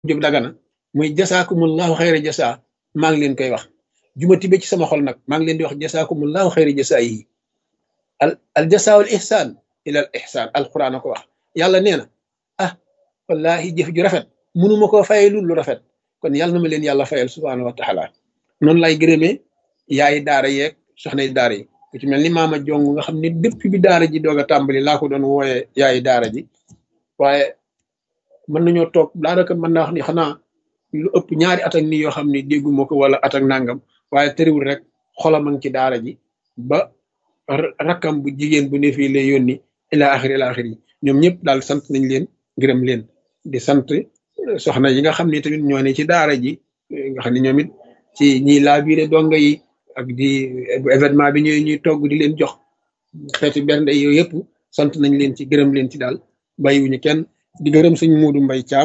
jóg dagana muy jasaakumullahu xayra jasa maa ngi leen koy wax juma tibe ci sama xol nag maa ngi leen di wax jasaakumullahu xayra jasa yi al al jasaawul ihsaan ila al ihsaan alquran a ko wax yàlla nee na ah wallahi jëf ju rafet mënuma koo fayee lu lu rafet kon yàlla na ma leen yàlla fayal subhaanahu wa taala noonu lay gërëmee yaayi daara yeeg soxna yi daara yi ku ci mel ni maama jong nga xam ne depuis bi daara ji doog a tàmbali laa ko doon wooyee yaayi daara ji waaye mën nañoo toog daanaka mën naa wax ni xanaa lu ëpp ñaari at ak nii yoo xam ne dégguma ko wala at ak nangam waaye tëriwul rek xolam a ngi ci daara ji ba rakkam bu jigéen bu ne fii lay yónni ila axiri ila axiri ñoom ñëpp daal sant nañ leen gërëm leen di sant soxna yi nga xam ne tamit ñoo ne ci daara ji nga xam ne ñoom it ci ñiy laabiire donga yi ak di événement bi ñooy ñuy togg di leen jox xeeti bernde yooyu yëpp sant nañ leen ci gërëm leen ci daal bàyyiwuñu kenn di gërëm suñ muudu mbay caam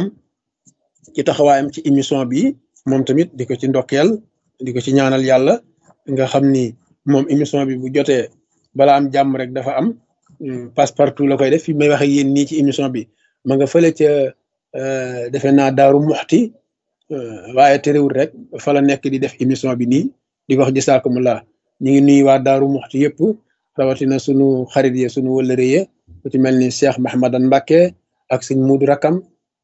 ci taxawaayam ci émission bi moom tamit di ko ci ndokkeel di ko ci ñaanal yàlla nga xam ni moom émission bi bu jotee bala am jàmm rek dafa am passe partout la koy def fi may wax ak yéen nii ci émission bi ma nga fële ca defe naa daaru muxti waaye terewul rek fa la nekk di def émission bi nii di ko wax jisaakumulaa ñu ngi nuyu waa daaru muxti yëpp rawatina sunu xarit yi sunu wëllëre yi ku ci mel ni Cheikh Mahamadan Mbacke ak sëñ Muudu Rakam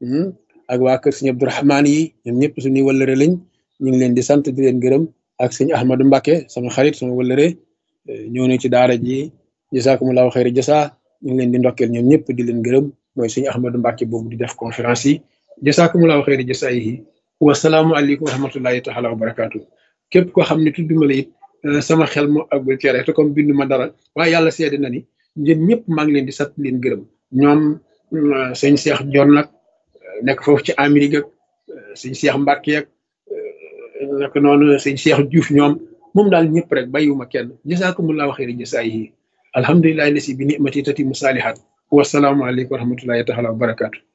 ak waa kër sëñ Abdourahmaan yi ñoom ñëpp suñuy wëllëre lañ ñu ngi leen di sant di leen gërëm ak sëñ Ahmadou Mbacke sama xarit sama wëllëre ñëw na ci daara ji jisaakumulaahu xayri jasa ñu ngi leen di ndokkeel ñoom ñëpp di leen gërëm mooy sëñ Ahmadou Mbacke boobu di def conférence yi jisaakumulaahu xayri jasa yi wasalaamualeykum wa rahmatullahi taala wa barakaatu képp koo xam ne tudduma la it sama xel moo àggul ci rek te comme bindu ma dara waaye yàlla seede na ni ñun ñëpp maa ngi leen di sant leen gërëm ñoom sëñ Cheikh Jon nag nekk foofu ci Amérique ak sëñ Cheikh Mbacke ak naka noonu sëñ Cheikh Diouf ñoom moom daal ñëpp rek bàyyiwuma kenn jasaakumullahu xayri jasaayihi alhamdulilahi lasi bi nimati tati musaalihat wasalaamualeykum wa rahmatullahi taala wa barakaatu